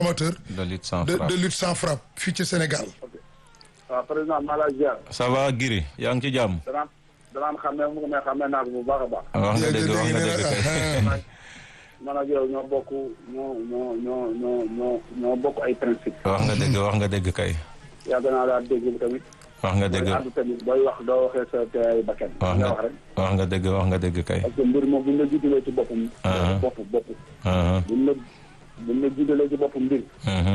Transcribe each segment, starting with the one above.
amateur de lutte sans de frappe. de lutte sans frappe fii ci Sénégal. waaw président Malaysia ça va Giri yaa ngi ci jàmm. danaan danaan xamee mu mais xamee naa ko bu baax a baax. wax nga dëgg wax nga dëgg kay. man ak yow ñoo bokk ñoo ñoo ñoo ñoo ñoo ñoo bokk ay principe. wax nga dëgg wax nga dëgg kay. yàgg naa laa dégg tamit. wax nga dëgg booy àddu tamit booy wax doo waxee sa teeyaay bakkan. wax nga nga wax rek. wax nga dëgg wax nga dëgg kay. parce que mbir moom buñ la jiitalee ci boppam. Ah. bopp bopp. Mhm, buñ la buñ la jiitalee ci boppam mbir. mhm,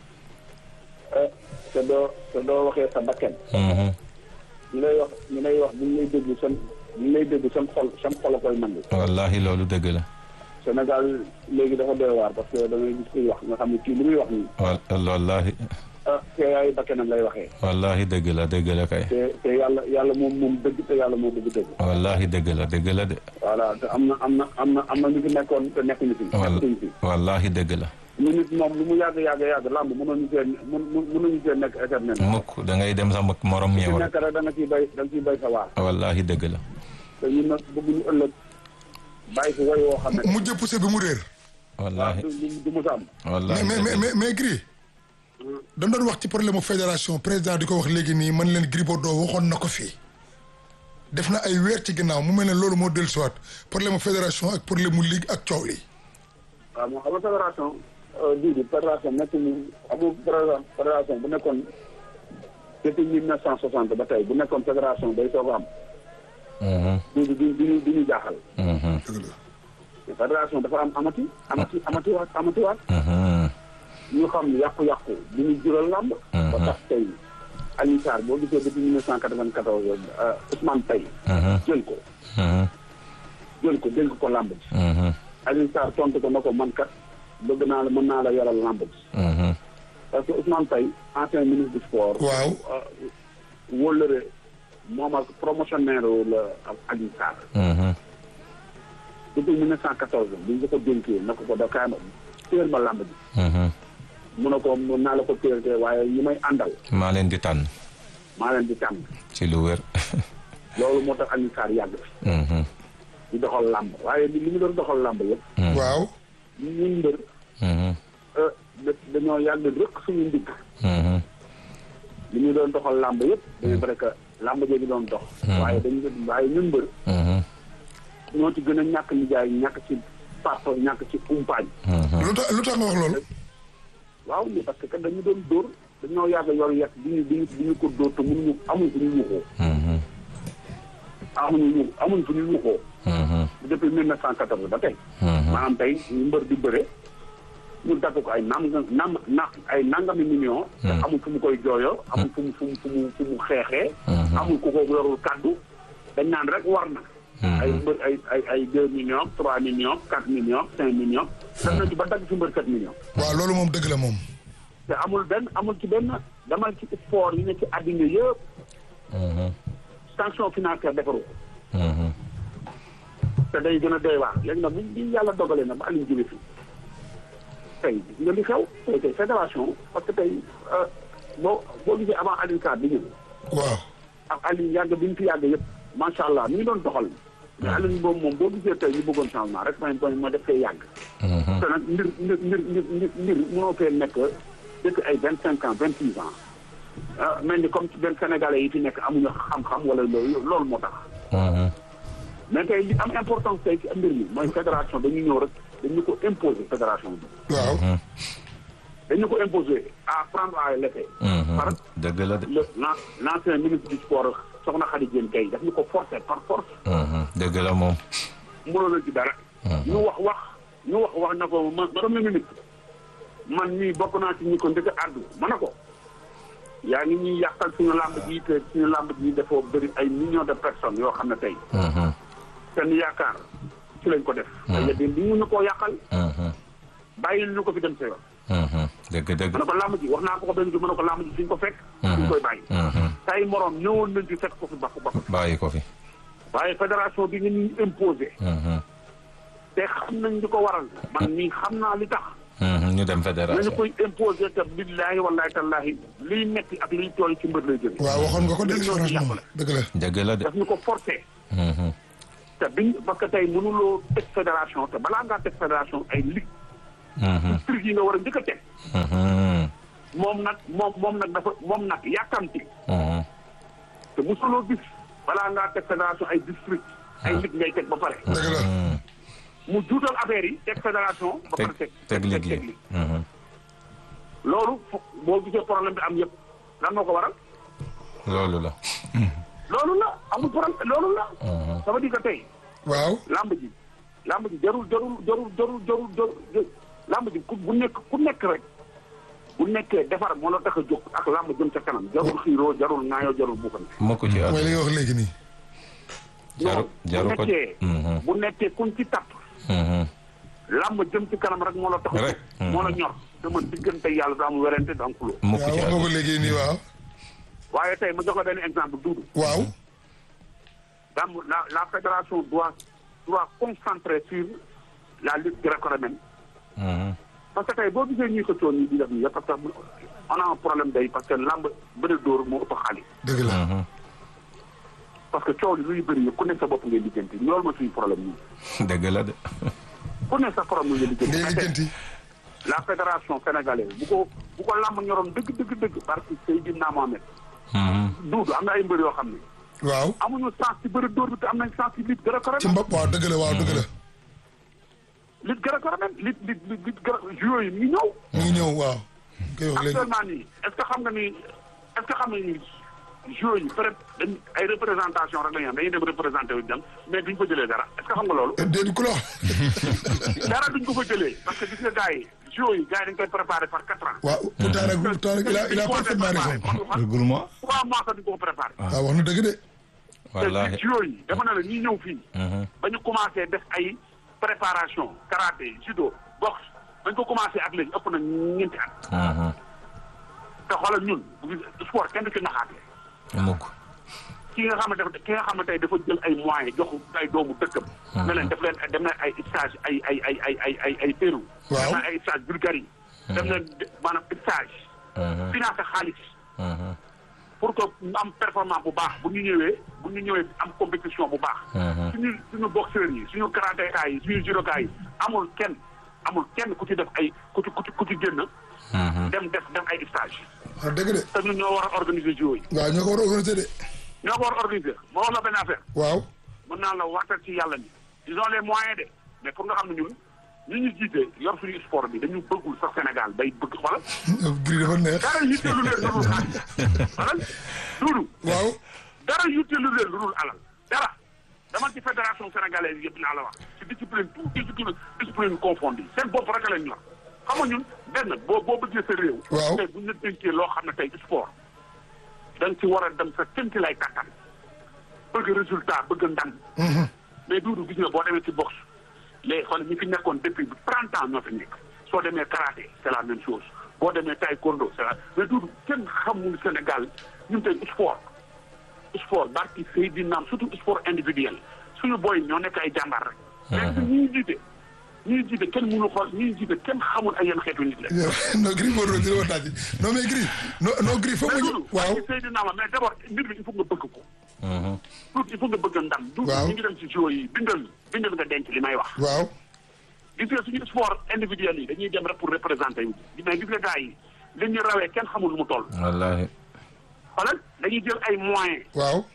eh, te doo te doo waxee sa bakkan. mhm. ñu lay wax ñu lay wax buñ lay déglu seen buñ lay déglu seen xol seen xol a koy nangu. wallahi loolu dëgg la. Sénégal léegi dafa doy waar parce que da ngay gis kuy wax nga xam ne kii li muy wax nii. wal wallahi ah teeyaayu bakkanam lay waxee. wallahi dëgg la dëgg la kay. te te yàlla yàlla moom moom dëgg te yàlla moo bëgg dëgg. wallahi dëgg la dëgg la de. voilà te am na am na am na am na ñu fi nekkoon te nekkuñu fi. wal nekkuñu fi wallahi dëgg la. ñu nit moom lu mu yàgg yàgg yàgg làmb mënuñu cee mun mënuñu cee nekk éternel. mukk da ngay dem sa morom ci ñëw rek. nekk rek da nga ciy bay da nga ciy bay sa waar. wallahi dëgg la. te ñun nag bëgguñu ëllëg bàyyi fi woy woo xam ne. mu jëpp se bi mu réer. waaw wallahi du du du mos a am. wallahi mais mais dëgg mais mais Gris dañ doon wax ci problème mu fédération président di ko wax léegi nii man leen Gris Bordeaux waxoon na ko fii def na ay weer ci ginnaaw mu mel ne loolu moo dellusiwaat problème mu fédération ak problème mu ligue ak coow li. waaw moom xam nga fédération bii di fédération nekk ni amul fédération bu nekkoon depuis mille neuf cent soixante ba tey bu nekkoon fédération day soog a am Mhm, du du du du ñu jaaxal mhm, dëgg la. mais fédération dafa am amati amati amatiwaat amatiwaat mhm, ñu xam yàqu-yàqu bi ñu jural làmb ba tax tey Alioune Sarr boo gisee depuis mille neuf cent quatre-vingt-quatorze Ousmane Paye mhm, jël ko mhm, jël ko dénk ko làmb ji mhm, Alioune Sarr tontu ko na ko man kat bëgg naa la mën naa la yoral làmb ji mhm. parce que Ousmane Paye ancien ministre du sport waaw wóllëre moom ak promotionnaire la ak Alioune Sarr Mhm, depuis mille neuf cent quatorze bi ñu ko dénkee na ko ko da kaay ma téel ma làmb ji mhm. mu ne ko mën naa la ko téel te waaye ñi may àndal maa leen di tànn maa leen di tànn ci lu wér. loolu moo tax Alioune Sarr yàgg fi Mhm, di doxal làmb waaye li li ñu doon doxal làmb yëpp waaw ñun mbër mhm, euh, da- dañoo yàgg rëkk suñu ndigg mhm, li ñu doon doxal làmb yëpp dañu vrai que làmb jooju doon dox waaye dañu waaye ñun mbër mhm, ñoo ci gën a ñàkk nijaay ñàkk ci papa ñàkk ci umpaañ mhm. lu tax lu tax nga wax loolu. waaw mais parce que kat dañu doon dóor dañoo yàgg yor yet di ñu di ñu di ñu ko dóor te mënuñu amuñ fu ñu yuuxoo Mhm, amuñu ñu amuñ fu ñu yuuxoo mhm, depuis mille neuf cent quatorze ba tey mhm. maanaam tey ñu mbër di bëre ñu dagg ko ay nam nam na ay nangami million te amul fu mu koy jooyoo amul fu mu fu mu fu mu fu mu xeexee amul ku ko yorul kàddu dañ naan rek war na ay mbër ay ay ay deux millions trois millions quatre millions cinq millions dem na ci ba dagg ci mbër sept millions waaw loolu moom dëgg la moom. te amul benn amul ci benn demal ci sport yi ne ci àddina yëpp Mhm, sanction financière defaru ko mhm, te day gën a doy waar léegi nag bu bi yàlla dogalee na ba Aliou jóge fi tey gis nga li xew tey tey fédération parce que tey euh, boo boo gisee avant Aliou Sarr di ñëw waaw ak Aliou yàgg bi ñu fi yàgg yëpp macha allah mi ngi doon doxal mais Aliou boobu moom boo gisee tey ñu bëggoon changement rek mooy mooy moo def fee yàgg mhm. te nag mbir mbir mbir mbir mbir mbir mënoo fee nekk dëkk ay vingt cinq ans vingt six ans ah mel ni comme ci benn sénégalais yi fi nekk amuñu xam-xam wala loolu loolu moo tax Mhm, mais tey li am importance tey ci mbir mi mooy fédération dañu ñëw rek dañu ko imposer fédération bi waaw. mhm, dañu ko imposer à prendre à l'effet mhm. par dëgg la de. le l'an- l'ancien ministre du sport soxna Khady Diène Gaye daf ñu ko forcer par force Mhm, dëgg la moom. mënoon na ci dara ñu wax wax ñu wax wax na ko ma premier ministre man mii bokk naa ci ñi ko njëkk a àddu ma ne ko yaa ngi ñuy yàqal suñu làmb ji te suñu làmb ji dafa bëri ay millions de personnes yoo xam ne tey Mhm, seen yaakaar ci lañ ko def te yeddi li ñu ñu koo yàqal mhm, bàyyil ñu ko fi dem sa yoon mhm. dëgg dëgg. ma ne ko làmb ji wax naa ko ko benn bi ma ne ko làmb ji suñ ko fekk suñ koy bàyyi Mhm, tay moroom ñëwoon nañ ci fekk ko fi bakk bakk bàyyi ko fi. waaye fédération bi nga ñuy imposé Mhm, te xam nañ li ko waral man mii xam naa li tax mhm. ñu dem nañu fédération. koy imposé te billaahi wallaahi tallaahi liy metti ak liy tooy ci mbër lay jóge waaw waxoon nga ko de ñun ñoo ci franchement yàqule. dëgg la. dëgg la de. daf ñu ko forcé Mhm, te biñ parce que tey mënuloo teg fédération te balaa ngaa teg fédération ay ligue prix yi nga war a njëkk a teg Mhm. moom nag moom moom nag dafa moom nag yàkkamti Mhm. te mosuloo gis balaa ngaa teg fédération ay district ay nit ngay teg ba pare dëgg la Mhm. mu juutal affaire yi teg fédération ba pare teg teg teg liggéey ligue Mhm. loolu fo- boo gisee problème bi am yëpp lan moo ko waral loolu la loolu la amul problème loolu la Mhm. ça veut dire que tey waaw lamb ji lamb ji jarul jarul jarul jarul jarul jarul lamb ji ku bu nekk ku nekk rek bu nekkee defar moo la tax a jóg ak lamb jëm ca kanam jarul xiiroo jarul ŋaayoo jarul buuxante moo ko ci mooy àdduna li nga wax léegi nii jaru non jaru bu ko nekkee Mhm. bu nekkee kuñ ci tapp Mhm. lamb jëm ci kanam rek moo la tax a Rek. jóg moo la ñor te man diggante yàlla du am werante du am xuloo moo ko waaw ci wax nga ko àdduna léegi nii waaw waaye tey ma jox la benn exemple duudu waaw lamb la la fédération doit doit concentrer sur la lutte gréco-romaine Mhm. parce que tey boo gisee ñuy xëccoo ñi di def nii yëpp parce que on a un problème day parce que lamb bëri dóor moo ëpp xaalis dëgg la Mhm. parce que coow li luy bëri yëpp ku nekk sa bopp ngay lijjanti loolu ma suñu problème nii dëgg la de ku nekk sa problème ngay lijjanti ngay mais tey lijjanti la fédération sénégalaise bu ko bu ko lamb ñoroon dëgg dëgg dëgg parce que Seydina Mohamed Mhm. duudu am na ay mbër yoo xam ne waaw amuñu sens ci bëri dóor bi te am nañ sens ci lutte ci gréco-romaine mbopp waaw dëgg la waaw dëgg la lutte gréco-romaine lutte lutte lutte lutte gré joueurs yi ñu ñëw mu ngi ñëw waaw koy wax léegi actuellement nii est ce que xam nga ni est ce que xam nga ni joueurs yi peut être dañ ay représentation rek la ñu am dañuy dem représenté wu dem mais duñ ko jëlee dara est ce que xam nga loolu déedéet ku la wax dara duñ ko fa jëlee parce que gis nga gars yi joueurs yi gars yi dañ koy préparé par quatre ans waaw pourtant nag pourtant nag il a il a parfaitement raison regroupement trois mois sax duñ ko ko préparé waaw wax na dëgg de wallaahi te joueurs yi dama ne la ñuy ñëw fii Mhm. ba ñu commencé def ay préparation karaté judo boxe bañ ko commencé ak léegi ëpp na ñeenti at Mhm. te xoolal ñun bu gis sport kenn du ci naxaatee mukk ki nga xam ne dafa ki nga xam ne tey dafa jël ay moyens jox ay doomu dëkkam. ne leen def leen dem na ay stage ay ay ay ay ay ay ay Pérou. Waaw. dem na ay stage Bulgarie. dem na maanaam stage. Mhm. financé xaalis. Mhm. pour que ñu am performance bu baax bu ñu ñëwee bu ñu ñëwee am compétition bu baax. Mhm. suñu suñu boxeurs yi suñu karatéka yi suñu judoka yi amul kenn amul kenn ku ci def ay ku ci ku ci ku ci génn. Mhm. dem def def ay stage wax dëgg de te ñun ñoo war a organiser jiw yi. waaw ñoo ko war a organiser de ñoo ko war a organiser moo wax la benn affaire. waaw mën naa la waxtaan ci yàlla ni ils ont les moyens de mais pour nga xam ne ñun ñi ñu jiite yor suñu sport bi dañu bëggul sax Sénégal bay bëgg xoolal gri dafa neex dara yitteelu leen lu dul xaalis xoolal duudu waaw dara yitteelu leen lu dul alal dara dama ci fédération sénégalaise yëpp naa la wax ci discipline tout discipline discipline confondu seen bopp rek lañ ñor xam nga ñun benn boo boo bëggee sa réew Waaw. tey bu ñu la dénkee loo xam ne tey sport da nga ci war a dem sa tënk lay kàttan bëgg résultat bëgg ndam mais duudu gis nga boo demee ci boxe les xool ñi fi nekkoon depuis trente ans ñoo fi nekk soo demee karaté c' est la même chose boo demee taekwondo c' est la mais duudu kenn xamul Sénégal ñun tey sport sport barki Seydina surtout sport individuel suñu booy ñoo nekk ay jàmbaar rek. mais ñi ñuy jiite ñi ñuy jiite kenn mënu xool ñi ñuy jiite kenn xamul ay yenn xeetu nit la. non gris Bordeaux dina ma tàjji non mais gris non non gris foog mais nga duudu waaw barki Seydina ma mais d' abord mbir mi il faut nga bëgg ko. Mhm. tuuti il faut nga bëgg ndam. duudu Waaw. ñu ngi dem ci jeux yi bindal bindal nga denc li may wax. waaw gis nga suñu sport individuel yi dañuy dem rek pour représenter yu mais gis nga gars yi li ñu rawee kenn xamul lu mu toll wallaahi xoolal dañuy jël ay moyens waaw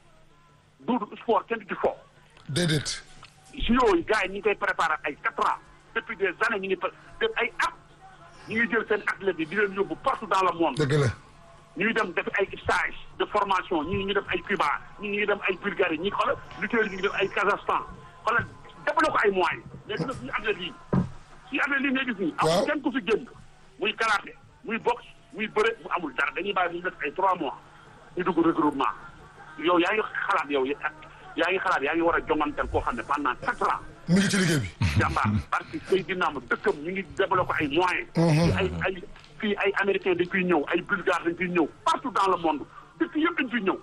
duudu sport kenn du ci fo déedéet JO yi gars yi ñu ngi koy préparé ay quatre ans depuis des années ñu ngi pa- def ay at ñu ngi jël seen athlètes yi di leen yóbbu partout dans le monde dëgg la ñuy dem def ay stage de formation ñii ñu def ay Cuba ñii ñu dem ay Bulgarie ñi xoolal lutteurs yi ñu ngi def ay Kazakhstan xoolal defaloo ko ay moyens mais dina suñu athlètes yi suñu athlètes yi ngay gis nii Waaw. amul kenn ku fi génn muy karaté muy boxe muy bëre mu amul dara dañuy bàyyi ñu def ay trois mois ñu dugg regroupement yow yaa ngi xalaat yow yaa ngi xalaat yaa ngi war a jonganteel koo xam ne pendant quatre ans mu ngi ci liggéey bi jàmbaar parce que Seydina ma dëkkam ñu ngi développé ay moyens. fii ay ay fii ay américains dañ fiy ñëw ay bulgares dañ fiy ñëw partout dans le monde dëkk yëpp dañ fiy ñëw.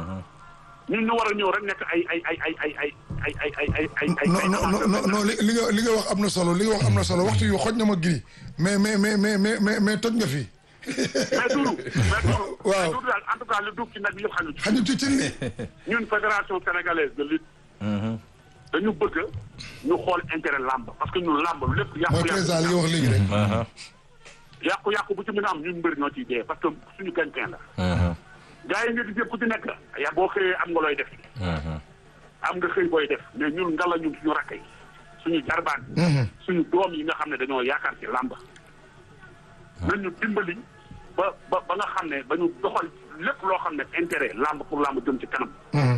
ñun ñu war a ñëw rek nekk ay ay ay ay ay ay ay ay ay ay ay ay. non non non non non li li nga li nga wax am na solo li nga wax am na solo waxtu yu xoj na ma gris mais mais mais mais mais mais mais toj nga fi mais Doudou mais Doudou. Waaw. mais Doudou daal en tout cas lu duuf ci nag bi yëpp xam xajul ci cin li ñun fédération sénégalaise de lutte. dañu bëgg ñu xool intérêt làmb parce que ñun làmb lépp mooy yàqu président li nga wax léegi rek. aha yàqu yàqu bu ci mën a am ñun mbër ñoo ciy dee parce que suñu gañ-gañ la aha gars yi nga gis yëpp ku ci nekk ya boo xëyee am nga looy def aha am nga xëy booy def mais ñun nga la ñun suñu rakk yi suñu jarbaat yi suñu doom yi nga xam ne dañoo yaakaar ci làmb nañu dimbali ba ba ba nga xam ne ba ñu doxal lépp loo xam ne intérêt làmb pour làmb jëm ci kanam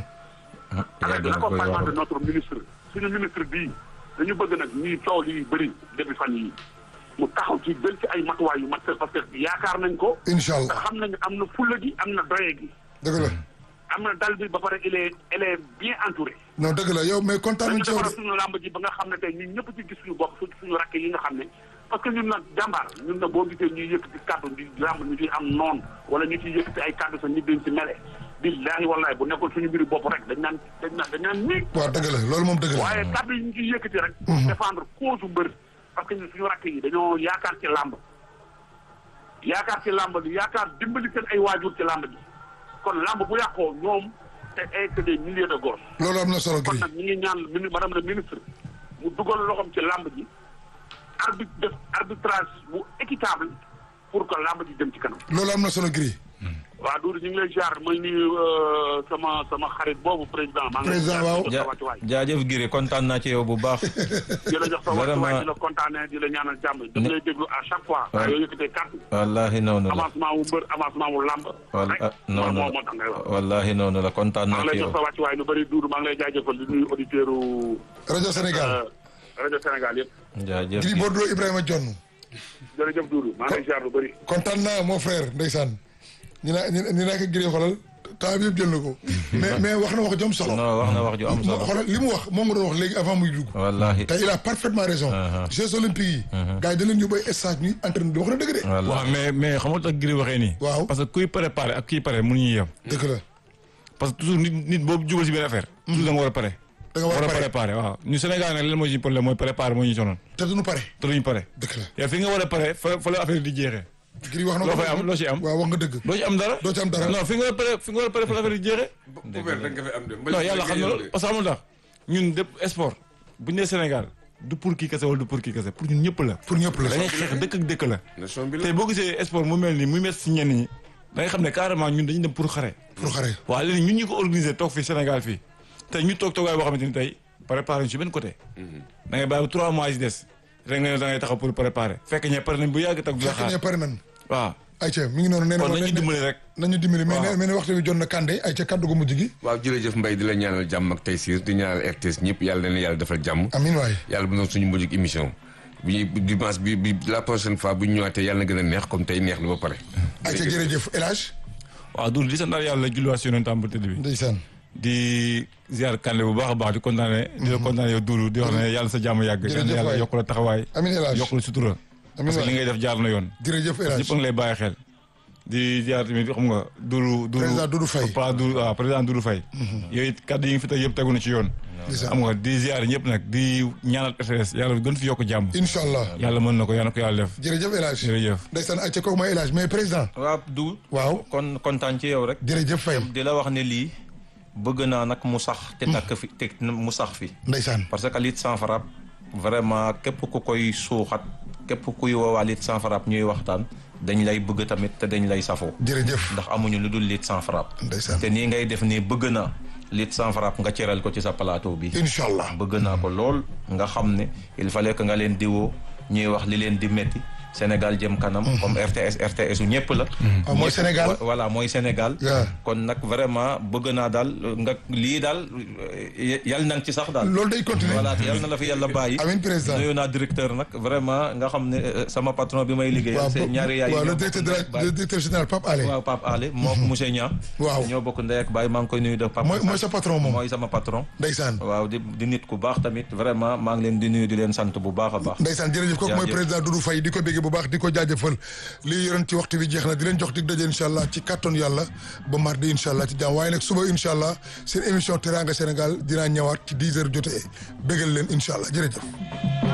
avec yàgg na koy l'accompagnement de wax notre ministre suñu ministre bii dañu bëgg nag ñuy coow li bëri depuis fan yi mu taxaw ci jël ci ay matuwaay yu mat sëkk parce que yaakaar nañ ko incha te allah xam nañ am na fulla gi am na doye gi dëgg la am na dal bi ba pare il est il est bien entouré non dëgg la yow mais kontaan dañu nañ ci yow defara de. suñu làmb ji ba nga xam ne tey ñun ñëpp ci gis suñu bopp su suñu rakk yi nga xam ne parce que ñun nag jàmbaar ñun nag boo gisee ñuy yëkkati kàddu di làmb ñu ciy am noon wala ñu ciy yëkkati ay kàddu sax ñu dañ ci mele billaahi wallaahi bu nekkul suñu mbiri bopp rek dañ naan dañ naan dañ naan nii waaw dëgg la loolu moom dëgg la. waaye kàddu yi ñu ciy yëkkati rek pour défendre cause mbër parce que ñun suñu rakk yi dañoo yaakaar ci làmb yaakaar ci làmb bi yaakaar dimbali seen ay waajur ci làmb ji kon làmb bu yàqoo ñoom te ay que des milliers de gosses loolu am na solo kon Gris. nag ñu ngi ñaan mini madame la ministre mu dugal loxoom ci làmb ji arbitre def arbitrage bu équitable pour que làmb ji dem ci kanam. loolu am na solo Gris. waaw Doudou ñu ngi lay jaar may nuyu sama sama xarit boobu président. maa ngi lay Président, jaar waaw. di la jox sa wàccuwaay. jaajëf Giri kontaan naa ci yow bu baax di la jox sa Vraiment. wàccuwaay di la kontaanee di la ñaanal jàmm. dama lay déglu à chaque fois. Ouais. waaye yoo yëkkatee kàddu. wallahi noonu la avancement wu mbër avancement wu làmb. wal rek ah, noonu moo la moo tax ngay wax. wallahi noonu la kontaan maa naa ngi ci lay jox yow sa wàccuwaay lu bëri Doudou maa ngi lay jaajëfal di nuyu auditeurs u rajo Sénégal. rajo Sénégal yëpp. jaajëf Gris Bordeaux Ibrahima Jonn. jërëjëf Doudou maa ngi lay jaar lu bëri. kontaan naa mon frère ndeysaan. ñu naa ñu ñu naa ko Gris xoolal temps bi yëpp jël na ko. mais mais wax na wax jom solo. non wax na wax ju am moo solo xoolal li mu wax moom nga doon wax léegi avant muy dugg. wallahi te il a parfaitement raison. Jeux olympiques yi. gars yi da leen yóbbu ay stage ñuy entraîné di wax na dëgg de. wallahi waaw mais mais xam nga tax Gris waxee nii. Waaw. parce que kuy préparé ak kuy pare mënuñu yem. dëgg la parce que toujours nit nit boobu jubal si benn affaire. toujours da nga war a pare. da nga war a pare préparé waaw ñu Sénégal nag leen mooy suñu problème mooy préparé moo ñu sonoon te duñu pare. te duñu pare. dëgg la yow fi nga war a pare fa fa la affaire di jeexee. Gris wax na loo ko. fay am loo ci am. waaw wax nga dëgg. doo ci am dara. doo ci am dara. non fi nga war a pare fi nga war a pare fa la affaire di jeexee. poubelle rek nga fi am de. non yàlla xam na loolu parce que amul tax ñun dépp sport bu ñu nee Sénégal du pour kii kese wala du pour kii kese pour ñun ñëpp la. pour ñëpp la. dañuy xeex dëkk ak dëkk la. nation bi la tey boo gisee sport mu mel nii muy métti si ñenn ñi da nga xam ne carrément ñun dañu dem pour xare. pour xare. waaw léegi ñun ñu ko organisé toog fii Sénégal fii tey ñu toog toogaay boo xamante ni tey préparé ñu si benn côté. da ngay bàyyi ba trois mois yi des rek nga ne da ngay taxaw pour préparer fekk ñee pare nañ bu yàgg tag du la fekk ne xaar pare nan. waaw ayca mi ngi noonu nee na kon ma nañu dimbali rek. nañu dimbali mais Waaw. nee na waxtu bi jot na Kandé ayca kaddu gu mujj gi. waaw jërëjëf Mbaye di la ñaanal jàmm ak tey siir di ñaanal RTS ñëpp yàlla na leen yàlla defal jàmm. amiin waay. yàlla bu doon suñu mujj émission bi ñuy dimanche bi bi la prochaine fois bu ñu ñëwaatee yàlla na gën a neex comme tey neex na ba pare. ayca jërëjëf El Hadj. waaw Doudou di sant yàlla julliwaat si yonentam bu tëdd bi ndeysaan. di ziar Kandé bu baax a baax di kontaane di la kontaane yow Doudou di wax ne yàlla sa jàmm yàgg Jërëjëf yal na yàlla waay. yokk la taxawaay amiin El Hadj. yokk la sutura Amiin parce que waay. li ngay def jaar na yoon jërëjëf El Hadj. ñëpp a ngi lay bàyyi xel di ziar tamit xam nga Doudou Doudou Président Doudou Faye. Papa Doudou waaw président Doudou Faye yooyu it kaddu yi nga fi teg yëpp tegu na ci yoon ndeysaan. xam nga di ziar ñëpp nag di ñaanal RTS yàlla gën fi yokk jàmm incha allah. yàlla mën na ko yàlla na ko yàlla def jërëjëf El Hadj. jërëjëf ndeysaan ayca kooku mooy El Hadj mais président. waaw du waaw. kon kontaan ci yow rek jërëjëf Faye. di la wax ne lii bëgg naa nag mu sax te takk fi te mu sax fi ndeysaan. parce que lutte sans frappe vraiment képp ku koy suuxat képp kuy woowaa lutte sans frappe ñuy waxtaan dañ lay bëgg tamit te dañ lay safoo jërëjëf. ndax amuñu lu dul lutte sans frappe ndeysaan. te nii ngay def nii bëgg naa lutte sans frappe nga cëral ko ci sa plateau bi incha allah. bëgg naa ko lool nga xam ne il fallait que nga leen diwoo ñuy wax li leen di metti Sénégal jëm kanam comme RTS RTS u ñëpp la Ah, mooy Ñëpp- Sénégal. wa- voilà mooy Sénégal Yeah. kon nag vraiment bëgg naa daal nga lii daal eh, yal na nga ci sax daal loolu day continuer. voilà te yal na la fi yàlla bàyyi amiin président. nuyu naa directeur nag vraiment nga xam ne eh, sama patron bi may liggéeyal waaw c'est ñaari yaay waaw le ñoo directeur bokk de ndey ak la baay. le directeur général Pape Alé. waaw Pape Ale moo ko monsieur Niang Waaw. ñoo bokk ndey ak baay maa ngi koy nuyu de Pape mooy mooy sa patron moom. mooy sama patron ndeysaan. waaw di di nit ku baax tamit vraiment maa ngi leen di nuyu di leen sant bu baax a baax ndeysaan jërëjëf kooku mooy Jaajëf. président Doudou Faye di ko béggee bu baax di ko jaajëfal lii yoroon ci waxtu bi jeex na di leen jox dig daje incha allah ci kattan yàlla ba mardi incha allah ci jàmm waaye nag suba incha allah seen émission Teranga Sénégal dinaa ñëwaat ci 10 heures jotee béggal leen incha allah jërëjëf